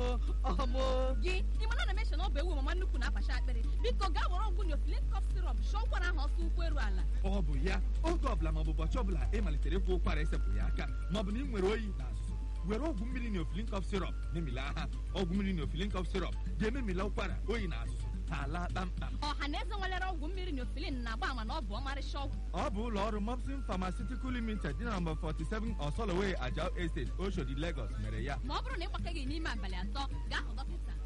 ọmụ gị ịmana na meshọn ọ bụ ewu mama nnukwu na-afacha akpịrị biko gaa were ọgwụ neofilin kọf sirop shọ ụkwara ahụ ọsọ ụkwụ eru ala ọ bụ ya oge ọbụla maọbụ ụbọchị ọbụla ị malitere ịkwụ ụkwara esepụ ya aka maọbụ na ị nwere oyi na azụzụ were ọgwụ mmiri neofilin kọf sirop memila ha ọgwụ mmiri neofilin kọf sirop ga-ememila ụkwara oyi na azụzụ ha ala kpamkpam ọha na eze nwelere ọgwụ mmiri neofilin na-agba ama na ọ bụ ọmarịcha ọgwụ ọ bụ ụlọ ọrụ Mopsin Pharmaceutical Limited dị na nọmba 47 Osoloway Ajao Estate Oshodi Lagos mere ya ma ọ bụrụ na ị gbakaghị n'ime abalị atọ gaa hụ dọkịta